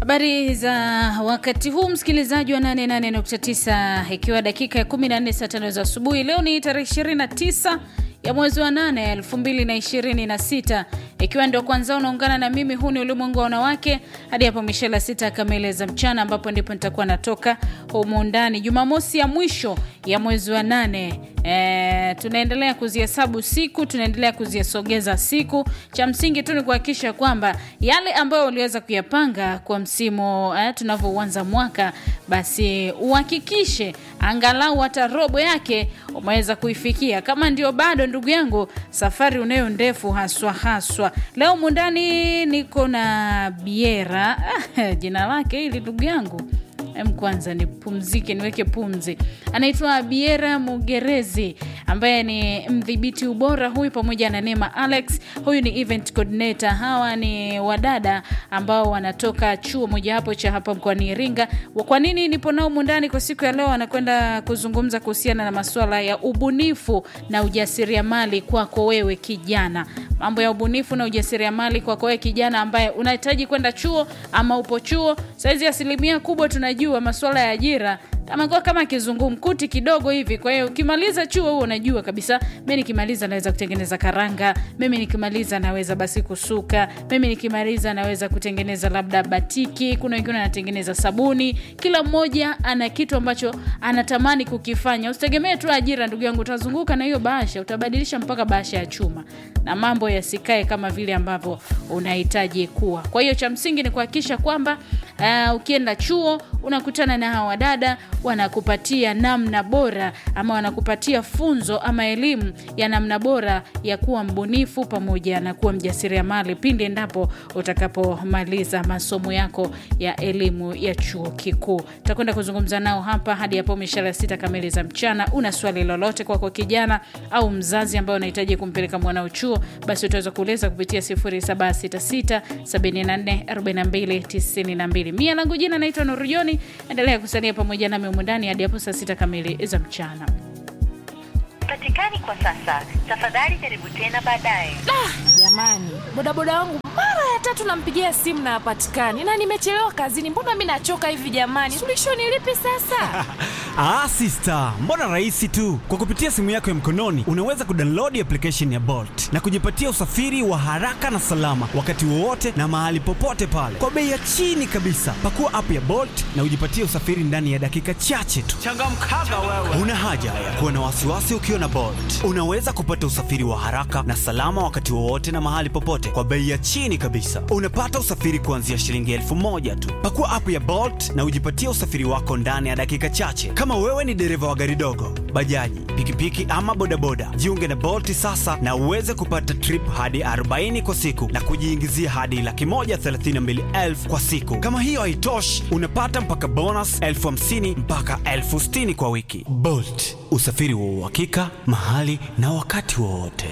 Habari za wakati huu msikilizaji wa 88.9 ikiwa dakika ya 14 saa tano za asubuhi. Leo ni tarehe 29 ya mwezi wa 8 2026, ikiwa ndio kwanza unaungana na mimi. Huu ni ulimwengu wa wanawake hadi hapo mishela sita kamili za mchana, ambapo ndipo nitakuwa natoka humu ndani Jumamosi ya mwisho ya mwezi wa 8. E, tunaendelea kuzihesabu siku, tunaendelea kuzisogeza siku. Cha msingi tu ni kuhakikisha kwamba yale ambayo uliweza kuyapanga kwa msimu eh, tunavyouanza mwaka, basi uhakikishe angalau hata robo yake umeweza kuifikia. Kama ndio bado, ndugu yangu, safari unayo ndefu haswa haswa. Leo mundani niko na Biera jina lake hili ndugu yangu Em, kwanza nipumzike niweke pumzi. Anaitwa Biera Mugerezi ambaye ni mdhibiti ubora huyu, pamoja na Neema Alex, huyu ni event coordinator. Hawa ni wadada ambao wanatoka chuo mojawapo cha hapa mkoani Iringa. Kwa nini nipo nao mundani kwa siku ya leo? Anakwenda kuzungumza kuhusiana na masuala ya ubunifu na ujasiriamali kwako wewe kijana mambo ya ubunifu na ujasiriamali kwako wewe kijana ambaye unahitaji kwenda chuo ama upo chuo saizi. Asilimia kubwa tunajua masuala ya ajira amekuwa kama kizungumkuti kidogo hivi. Kwa hiyo ukimaliza chuo huo unajua kabisa, mimi nikimaliza naweza kutengeneza karanga, mimi nikimaliza naweza basi kusuka, mimi nikimaliza naweza kutengeneza labda batiki. Kuna wengine wanatengeneza sabuni. Kila mmoja ana kitu ambacho anatamani kukifanya. Usitegemee tu ajira, ndugu yangu, utazunguka na hiyo bahasha, utabadilisha mpaka bahasha ya chuma na mambo yasikae kama vile ambavyo unahitaji kuwa. Kwa hiyo cha msingi ni kuhakikisha kwamba uh, ukienda chuo unakutana na hawa wadada wanakupatia namna bora ama wanakupatia funzo ama elimu ya namna bora ya kuwa mbunifu pamoja na kuwa mjasiriamali pindi endapo utakapomaliza masomo yako ya elimu ya chuo kikuu. Tutakwenda kuzungumza nao hapa hadi hapo mishara sita kamili za mchana. Una swali lolote kwako kijana au mzazi ambaye unahitaji kumpeleka mwanao chuo, basi utaweza kuuliza kupitia 0766 74 42 92. Mia langu jina naitwa Nurujoni. Endelea kusalia pamoja nami humu ndani hadi hapo saa sita kamili za mchana. Patikani kwa sasa, tafadhali jaribu tena baadaye. Jamani, bodaboda wangu mara ya tatu nampigia simu na hapatikani, na nimechelewa kazini. Mbona mi nachoka hivi jamani? Suluhisho ni lipi sasa? Ah, sister, mbona rahisi tu. Kwa kupitia simu yako ya mkononi unaweza kudownload application ya Bolt na kujipatia usafiri wa haraka na salama wakati wowote na mahali popote pale kwa bei ya chini kabisa. Pakua app ya Bolt na ujipatie usafiri ndani ya dakika chache tu. Changamkaga wewe. Una haja ya kuwa na wasiwasi ukiwa na Bolt. Unaweza kupata usafiri wa haraka na salama wakati wowote na mahali popote kwa bei ya chini kabisa. Unapata usafiri kuanzia shilingi elfu moja tu. Pakua app ya Bolt na ujipatie usafiri wako ndani ya dakika chache. Kama wewe ni dereva wa gari dogo, bajaji, pikipiki ama bodaboda, jiunge na Bolt sasa na uweze kupata trip hadi 40 kwa siku na kujiingizia hadi laki moja thelathini na mbili elfu kwa siku. Kama hiyo haitoshi, unapata mpaka bonus elfu hamsini mpaka elfu sitini kwa wiki. Bolt, usafiri wa uhakika mahali na wakati wowote.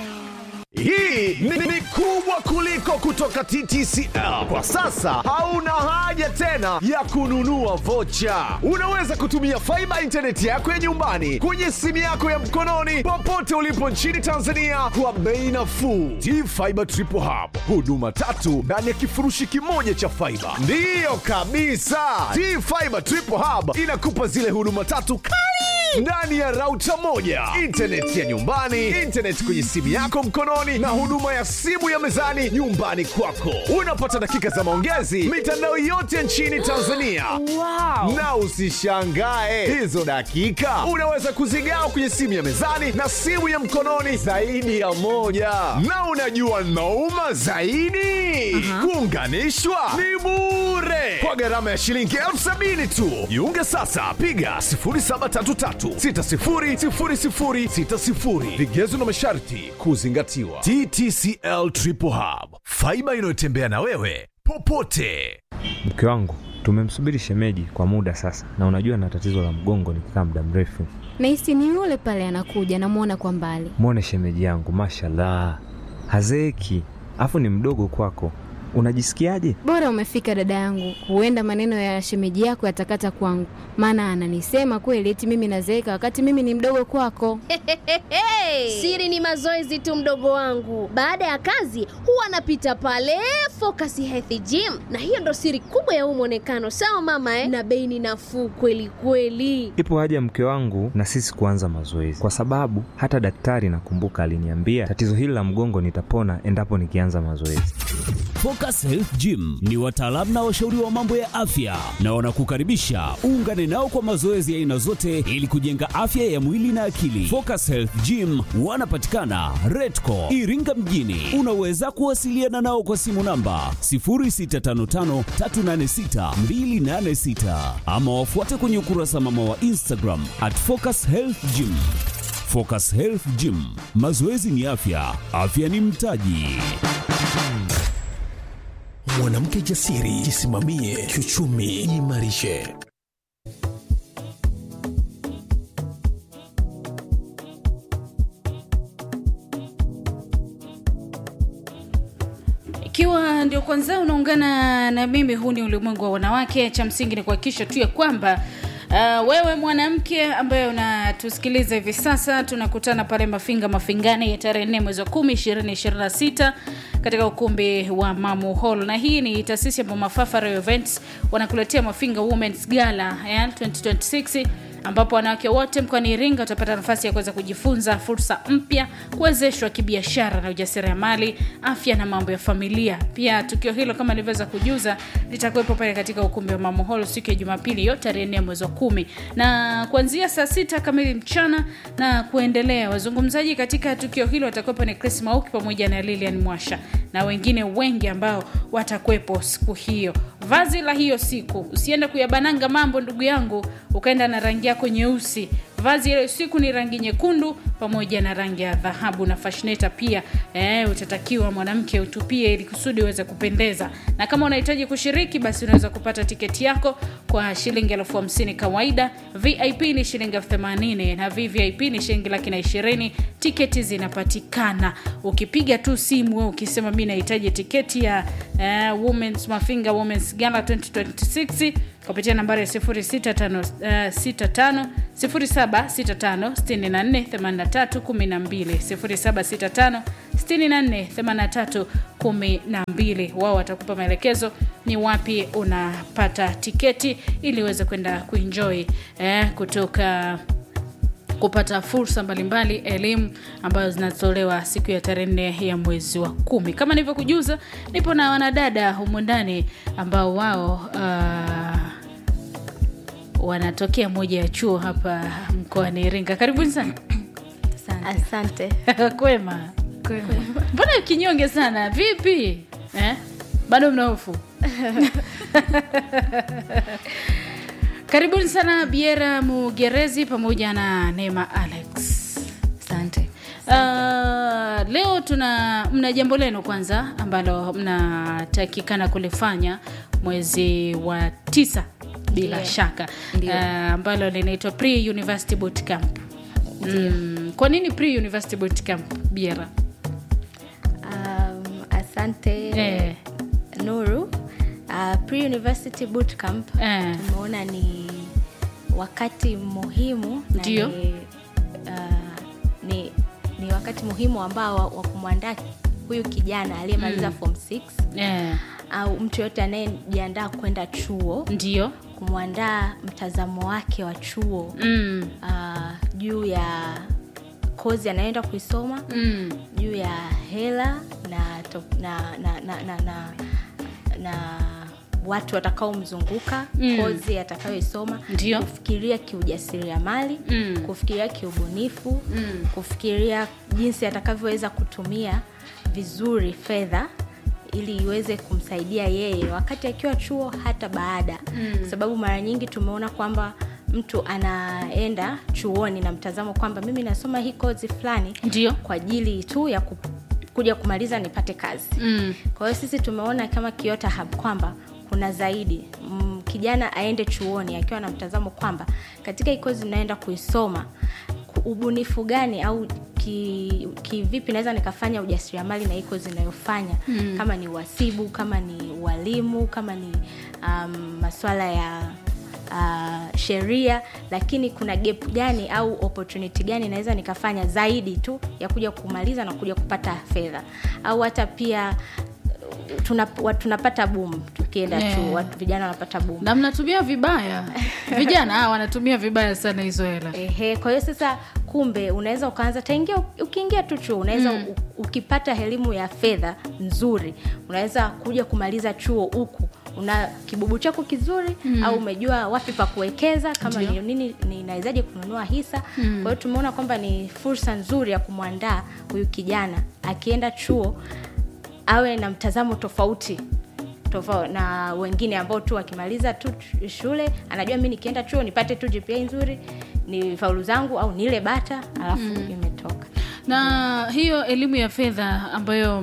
Hii ni, ni kubwa kuliko kutoka TTCL. Kwa sasa hauna haja tena ya kununua vocha. Unaweza kutumia faiba intaneti yako ya nyumbani kwenye simu yako ya mkononi popote ulipo nchini Tanzania kwa bei nafuu. T-Fiber Triple Hub, huduma tatu ndani ya kifurushi kimoja cha faiba. Ndiyo kabisa, T-Fiber Triple Hub inakupa zile huduma tatu kali ndani ya rauta moja, intaneti ya nyumbani, intaneti kwenye simu yako mkononi, na huduma ya simu ya mezani nyumbani kwako. Unapata dakika za maongezi mitandao yote nchini Tanzania. Wow. Na usishangae hizo dakika unaweza kuzigawa kwenye simu ya mezani na simu ya mkononi zaidi ya moja. Na unajua nauma zaidi, kuunganishwa ni bure kwa gharama ya shilingi elfu sabini tu. Jiunge sasa, piga 0733600060. Vigezo na masharti kuzingatiwa. TTCL Triple Hub, faiba inayotembea na wewe popote. Mke wangu tumemsubiri shemeji kwa muda sasa, na unajua na tatizo la mgongo nikikaa muda mrefu. Nahisi ni yule pale anakuja, namwona kwa mbali. Mwone shemeji yangu, mashallah, hazeeki, afu ni mdogo kwako. unajisikiaje? Bora umefika dada yangu, huenda maneno ya shemeji yako yatakata kwangu, maana ananisema kweli eti mimi nazeeka wakati mimi ni mdogo kwako. Siri ni mazoezi tu, mdogo wangu. Baada ya kazi huwa anapita pale Focus Health Gym, na hiyo ndo siri kubwa ya huu mwonekano. Sawa mama eh? Na bei ni nafuu kweli kweli. Ipo haja mke wangu na sisi kuanza mazoezi, kwa sababu hata daktari nakumbuka aliniambia tatizo hili la mgongo nitapona endapo nikianza mazoezi. Focus Health Gym ni wataalamu na washauri wa mambo ya afya na wanakukaribisha uungane nao kwa mazoezi ya aina zote ili kujenga afya ya mwili na akili. Focus Health Gym wanapatikana Redco Iringa mjini. Unaweza kuwasiliana nao kwa simu namba 0655386286 ama wafuate kwenye ukurasa mama wa Instagram at Focus Health Gym. Focus Health Gym, mazoezi ni afya, afya ni mtaji. Mwanamke jasiri, jisimamie kiuchumi, jiimarishe. Ikiwa ndio kwanza unaungana na mimi, huu ni ulimwengu wa wanawake. Cha msingi ni kuhakikisha tu ya kwamba Uh, wewe mwanamke ambaye unatusikiliza hivi sasa, tunakutana pale Mafinga Mafingani ya tarehe 4 mwezi wa 10 2026 katika ukumbi wa Mamu Hall, na hii ni taasisi ya Mafafara Events wanakuletea Mafinga Women's Gala ya 2026 ambapo wanawake wote mkoani Iringa watapata nafasi ya kuweza kujifunza fursa mpya, kuwezeshwa kibiashara na ujasiriamali, afya na mambo ya familia. Pia tukio hilo kama nilivyoweza kujuza litakuwepo pale katika ukumbi wa Mamo Hall siku ya Jumapili hiyo tarehe nne mwezi wa kumi na kuanzia saa sita kamili mchana na kuendelea. Wazungumzaji katika tukio hilo watakuwepo ni Chris Mauki pamoja na Lilian Mwasha na wengine wengi ambao watakuwepo siku hiyo. Vazi la hiyo siku, usiende kuyabananga mambo ndugu yangu, ukaenda na rangi yako nyeusi. Vazi ile siku ni rangi nyekundu pamoja na rangi ya dhahabu na fashineta pia. Eh, utatakiwa mwanamke utupie ili kusudi uweze kupendeza, na kama unahitaji kushiriki, basi unaweza kupata tiketi yako kwa shilingi elfu hamsini kawaida. VIP ni shilingi elfu themanini na VVIP ni shilingi laki na ishirini. Tiketi zinapatikana ukipiga tu simu wewe ukisema mi nahitaji tiketi ya eh, Women's Mafinga Women's Gala 2026 kupitia nambari ya 0665 0765 64 83 12 0765 64 83 12. Wao watakupa maelekezo ni wapi unapata tiketi ili uweze kwenda kuenjoy eh, kutoka kupata fursa mbalimbali elimu ambazo zinatolewa siku ya tarehe nne ya mwezi wa kumi. Kama nilivyokujuza, nipo na wanadada humu ndani ambao wao uh, wanatokea moja ya chuo hapa mkoani Iringa. Karibuni sana. Asante. Kwema. Mbona kinyonge sana? Vipi eh? Bado mna hofu? Karibuni sana Biera Mugerezi pamoja na Neema Alex. Asante. Uh, leo tuna mna jambo lenu kwanza ambalo mnatakikana kulifanya mwezi wa tisa bila Ndiyo. shaka Ndiyo. uh, ambalo linaitwa pre university boot camp. Mm, kwa nini pre university boot camp Biera? Um, asante Eh. Nuru. Uh, pre-university bootcamp Eh. tumeona ni wakati muhimu na Ndio. ni, uh, ni, ni wakati muhimu ambao wa, wa kumwandaa huyu kijana aliyemaliza Mm. form 6 Eh, au mtu yoyote anayejiandaa kwenda chuo ndio. kumwandaa mtazamo wake wa chuo Mm. uh, juu ya kozi anayoenda kuisoma Mm. juu ya hela na, to, na, na, na, na, na, na watu watakaomzunguka Mm. kozi atakayoisoma Ndio. kufikiria kiujasiriamali Mm. kufikiria kiubunifu Mm. kufikiria jinsi atakavyoweza kutumia vizuri fedha ili iweze kumsaidia yeye wakati akiwa chuo hata baada Mm. kwa sababu mara nyingi tumeona kwamba mtu anaenda chuoni na mtazamo kwamba mimi nasoma hii kozi fulani Ndio. kwa ajili tu ya ku, kuja kumaliza nipate kazi Mm. kwa hiyo sisi tumeona kama Kiota Hub kwamba kuna zaidi mm, kijana aende chuoni akiwa na mtazamo kwamba katika hii kozi naenda kuisoma ku- ubunifu gani au ki- kivipi naweza nikafanya ujasiriamali na iko zinayofanya Mm. kama ni uhasibu kama ni ualimu kama ni um, maswala ya uh, sheria lakini kuna gap gani au opportunity gani naweza nikafanya zaidi tu ya kuja kumaliza na kuja kupata fedha au hata pia uh, tuna, wa- tunapata boom tukienda Yeah. chuo watu vijana wanapata boom na mnatumia vibaya vijana ah, wanatumia vibaya sana hizo hela Ehe, kwa hiyo sasa kumbe unaweza ukaanza taingia ukiingia tu chuo unaweza Mm. mm. ukipata elimu ya fedha nzuri unaweza kuja kumaliza chuo huku una kibubu chako kizuri Mm. mm. au umejua wapi pa kuwekeza kama Ndio. ni nini ninawezaje kununua hisa Mm. kwa hiyo tumeona kwamba ni fursa nzuri ya kumwandaa huyu kijana akienda chuo awe na mtazamo tofauti tofauti na wengine ambao tu wakimaliza tu ch- shule anajua mi nikienda chuo nipate tu gpa nzuri ni faulu zangu au nile bata alafu Mm. imetoka na hiyo elimu ya fedha ambayo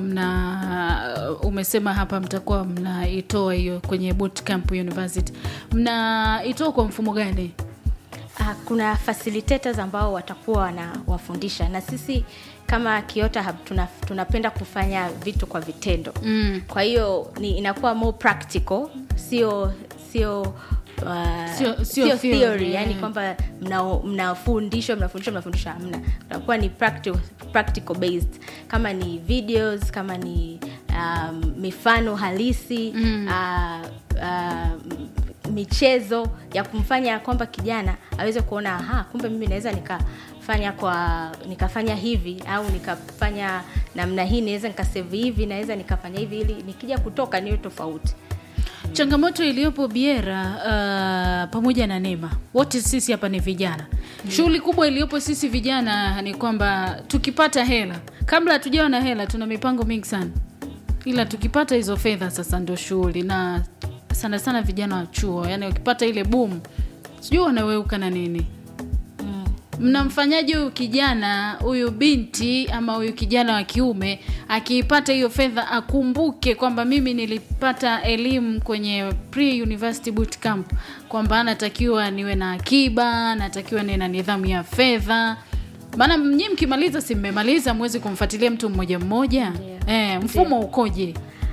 mna umesema hapa mtakuwa mnaitoa hiyo kwenye bootcamp university mnaitoa kwa mfumo gani Ah, kuna facilitators ambao watakuwa wanawafundisha na sisi kama Kiota Hub tuna, tunapenda kufanya vitu kwa vitendo Mm. kwa hiyo ni inakuwa more practical sio sio uh, Sio- sio sio theory, theory yeah. yani kwamba mna- mnafundishwa mnafundishwa mnafundishwa hamna utakuwa ni practical, practical based kama ni videos kama ni um, mifano halisi Mm. uh, uh, michezo ya kumfanya kwamba kijana aweze kuona aha kumbe mimi naweza nikafanya kwa nikafanya hivi au nikafanya namna hii naweza nikasave hivi naweza nikafanya hivi ili nikija kutoka niwe tofauti changamoto iliyopo biera uh, pamoja na nema wote sisi hapa ni vijana shughuli kubwa iliyopo sisi vijana ni kwamba tukipata hela kabla hatujawa na hela tuna mipango mingi sana ila tukipata hizo fedha sasa ndio shughuli na sana sana vijana wa chuo yani ukipata ile boom sijui wanaweuka na nini mnamfanyaje huyu kijana huyu binti ama huyu kijana wa kiume akiipata hiyo fedha akumbuke kwamba mimi nilipata elimu kwenye pre university boot camp kwamba natakiwa niwe na akiba natakiwa niwe na nidhamu ya fedha maana nyii mkimaliza si mmemaliza mwezi kumfuatilia mtu mmoja mmoja eh, mfumo ukoje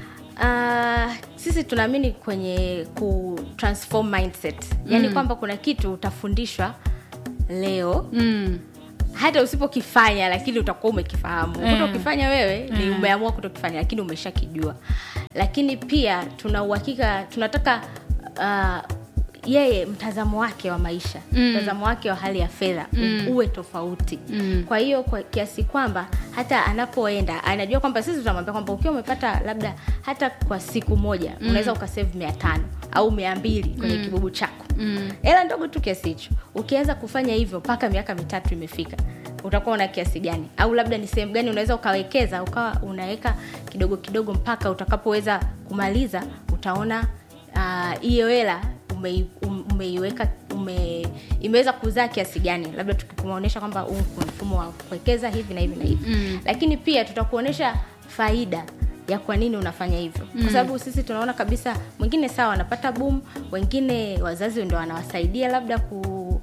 Uh, sisi tunaamini kwenye ku transform mindset yaani Mm. kwamba kuna kitu utafundishwa leo mm. hata usipokifanya lakini utakuwa umekifahamu Eh. kuto ukifanya wewe ni Eh. umeamua kutokifanya lakini umeshakijua lakini pia tuna uhakika tunataka uh, yeye mtazamo wake wa maisha Mm. mtazamo wake wa hali ya fedha Mm. uwe tofauti Mm. kwa hiyo kwa kiasi kwamba hata anapoenda anajua kwamba sisi tunamwambia kwamba ukiwa umepata labda hata kwa siku moja Mm. unaweza ukasave mia tano au mia mbili kwenye Mm. kibubu chako Mm. hela ndogo tu kiasi hicho ukianza kufanya hivyo mpaka miaka mitatu imefika utakuwa una kiasi gani au labda ni sehemu gani unaweza ukawekeza ukawa unaweka kidogo kidogo mpaka utakapoweza kumaliza utaona ah, hiyo uh, hela umei- um- umeiweka ume, imeweza kuzaa kiasi gani labda tukikuonyesha kwamba huu kuna mfumo wa kuwekeza hivi na hivi na hivi Mm. lakini pia tutakuonyesha faida ya kwa nini unafanya hivyo Mm. kwa sababu sisi tunaona kabisa mwingine sawa wanapata boom wengine wazazi ndo wanawasaidia labda ku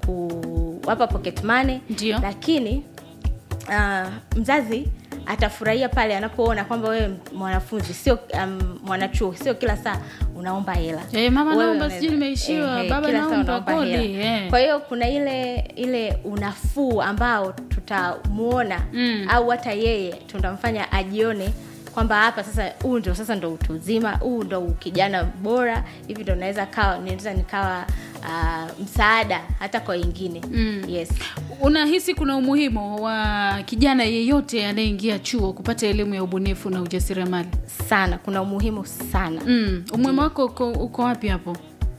kuwapa pocket money Ndio. lakini uh, mzazi atafurahia pale anapoona kwamba wewe mwanafunzi sio um, mwanachuo sio kila saa unaomba hela Eh, mama Wewe naomba, unaweza- sijui nimeishiwa, eh, baba kila saa naomba unaomba kodi, hela. eh. kwa hiyo kuna ile ile unafuu ambao tutamuona Mm. au hata yeye tutamfanya ajione kwamba hapa sasa huu ndo sasa ndo utu uzima huu ndo ukijana bora hivi ndo naweza kawa naweza nikawa uh, msaada hata kwa wengine Mm. yes unahisi kuna umuhimu wa kijana yeyote anayeingia chuo kupata elimu ya ubunifu na ujasiriamali sana kuna umuhimu sana mm. umuhimu wako uko, uko wapi hapo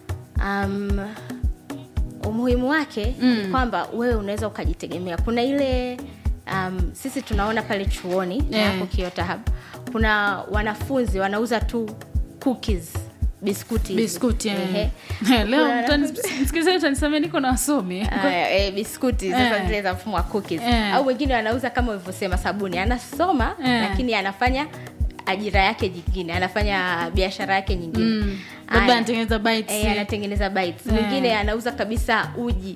um, umuhimu wake Mm. ni kwamba wewe unaweza ukajitegemea kuna ile um, sisi tunaona pale chuoni Eh. hapo Kiota Hub kuna wanafunzi wanauza tu cookies biskuti hizi. biskuti eh. Ehe. Eh, leo Kuna mtani- msikilizaji utanisamea niko na wasomi Aya, eh, biskuti sasa Eh. zile za mfumo wa cookies Eh. au wengine wanauza kama ulivyosema sabuni anasoma Eh. lakini anafanya ajira yake nyingine anafanya biashara yake nyingine Mm. labda Aya. anatengeneza bites, Eh, eh. anatengeneza bites Eh. mwingine anauza kabisa uji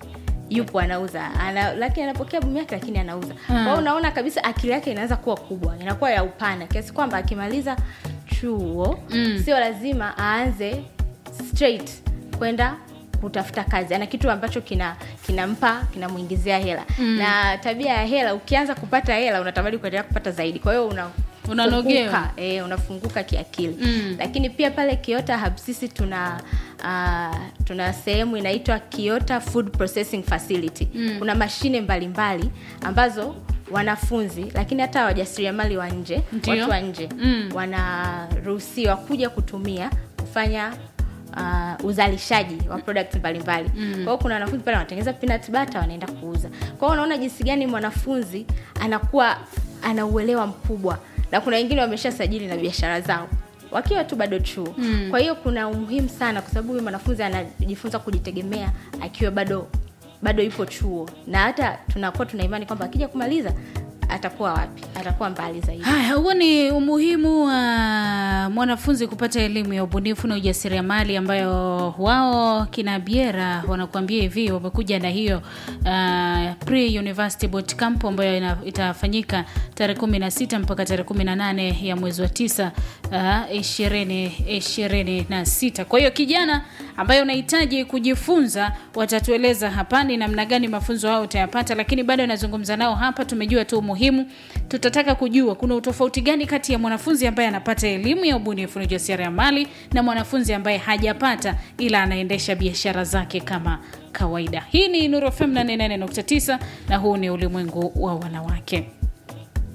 yupo anauza ana, lakini anapokea bumu yake lakini anauza kwa hiyo unaona kabisa akili yake inaanza kuwa kubwa inakuwa ya upana kiasi kwamba akimaliza chuo Mm. sio lazima aanze straight kwenda kutafuta kazi ana kitu ambacho kina kinampa kinamwingizia hela Mm. na tabia ya hela ukianza kupata hela unatamani kuendelea kupata zaidi kwa hiyo una Unanogewa. funguka, eh, unafunguka kiakili Mm. lakini pia pale kiota hub sisi tuna uh, tuna sehemu inaitwa kiota food processing facility Mm. kuna mashine mbalimbali ambazo wanafunzi lakini hata wajasiriamali wa nje Ndio. watu wa nje Mm. wanaruhusiwa kuja kutumia kufanya uh, uzalishaji wa product mbalimbali Mm. kwa hiyo kuna wanafunzi pale wanatengeneza peanut butter wanaenda kuuza kwa hiyo unaona jinsi gani mwanafunzi anakuwa ana uelewa mkubwa na kuna wengine wameshasajili na biashara zao wakiwa tu bado chuo Mm. kwa hiyo kuna umuhimu sana kwa sababu huyu mwanafunzi anajifunza kujitegemea akiwa bado bado yupo chuo na hata tunakuwa tuna imani kwamba akija kumaliza atakuwa wapi atakuwa mbali zaidi haya huo ni umuhimu wa mwanafunzi kupata elimu ya ubunifu na ujasiriamali ambayo wao kina biera wanakuambia hivi wamekuja na hiyo uh, pre university boot camp ambayo ina, itafanyika tarehe 16 mpaka tarehe 18 ya mwezi wa tisa uh, ishirini ishirini na sita kwa hiyo kijana ambaye unahitaji kujifunza watatueleza hapa ni namna gani mafunzo hao utayapata lakini bado nazungumza nao hapa tumejua tu umuhimu tutataka kujua kuna utofauti gani kati ya mwanafunzi ambaye anapata elimu ya ubunifu na ujasiriamali na mwanafunzi ambaye hajapata ila anaendesha biashara zake kama kawaida hii ni Nuru FM 88.9 na huu ni ulimwengu wa wanawake